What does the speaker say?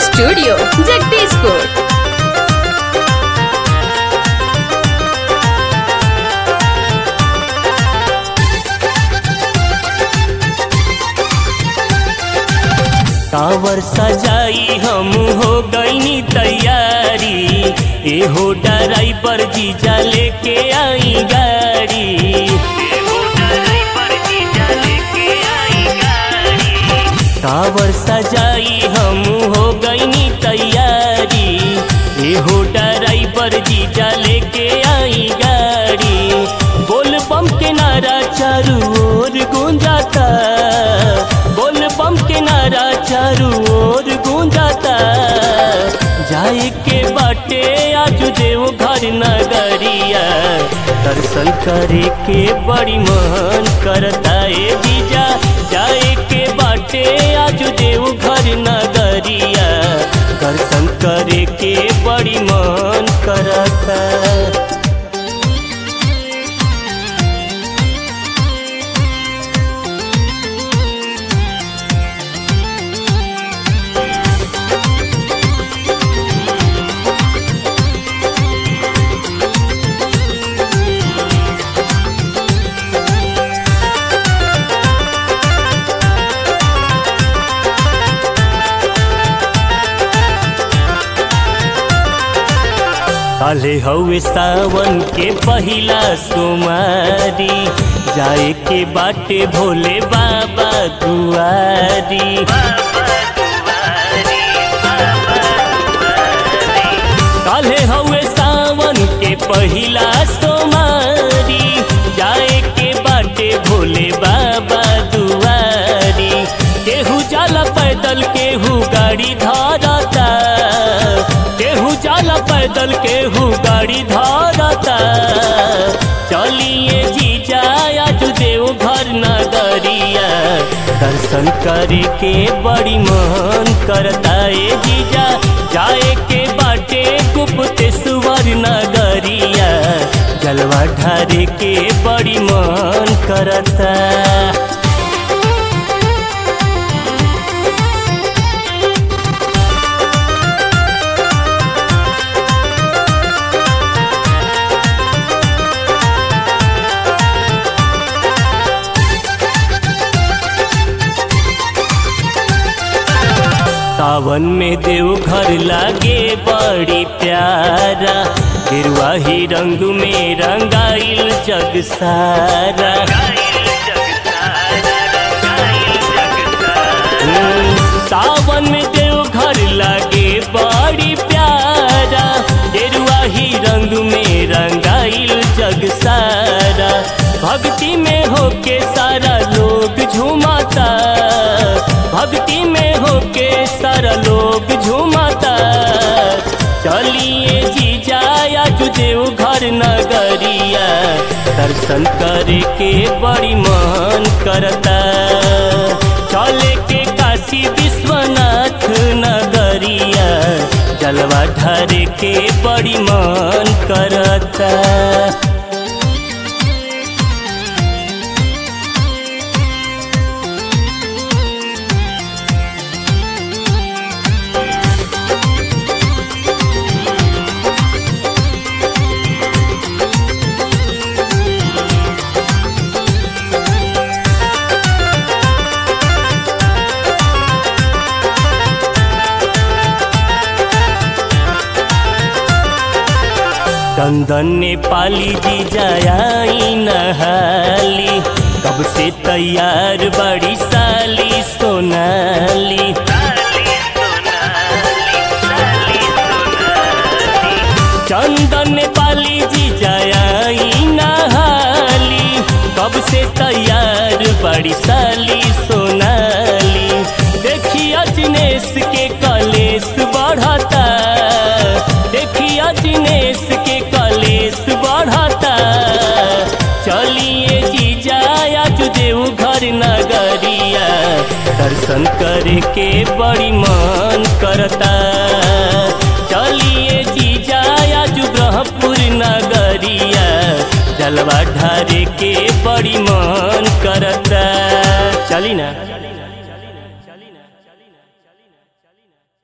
studio Jagdishpur कावर सजाई हम हो गईनी तैयारी एहो ड्राइवर जीजा लेके आई गाड़ी एहो ड्राइवर जीजा लेके आई गाड़ी कावर सजाई हम हो गईनी तैयारी एहो ड्राइवर जीजा लेके आई गाड़ी बोल बम के नारा चारू ओर गूंजाता बोल बम के नारा चारू ओर गूंजाता जाए के बाटे आज देव घर नगरिया दर्शन करे के बड़ी मन करता ए जीजा जाए के बाटे आज देव घर नगरिया दर्शन करे के बड़ी मन करता काले हवे सावन के पहिला सोमारी जाए के बाटे भोले बाबा दुआरी काले हवे सावन के पहिला सोमारी जाए के बाटे भोले बाबा दुआरी केहू जाला पैदल केहू गाड़ी धारता केहू जाला पैदल केहू गाड़ी धारता चलिए जीजा आज देव घर नगरिया दर्शन करे के बड़ी मन करता ए जीजा जाए के बाटे गुप्ते सुवर नगरिया जलवा ढारे के बड़ी मन करता सावन में देव घर लागे बड़ी प्यारा गिरवा ही रंग में रंगाइल जग सारा हम्म, सावन में देव घर लागे बड़ी प्यारा गिरवा ही रंग में रंगाइल जग सारा भक्ति में होके सारा लोग झूमाता भक्ति में होके सारा लोग झूमाता चलिए जीजा आज देव घर नगरिया दर्शन करे के बड़ी मन करता चले के काशी विश्वनाथ नगरिया जलवा ढारे के बड़ी मन करता चंदन ने पाली जी जाई नहाली कब से तैयार बड़ी साली सोनाली चंदन ने पाली जी जाई नहाली कब से तैयार बड़ी साली सोनाली देखिए दिनेश के कलेश बढ़ता देखिए दिनेश के कलेश बढ़ता चलिए जीजा आज देव घर नगरिया दर्शन करे के बड़ी मन करता चलिए जीजा आज ब्रह्मपुर नगरिया जलवा ढारे के बड़ी मन करता चली ना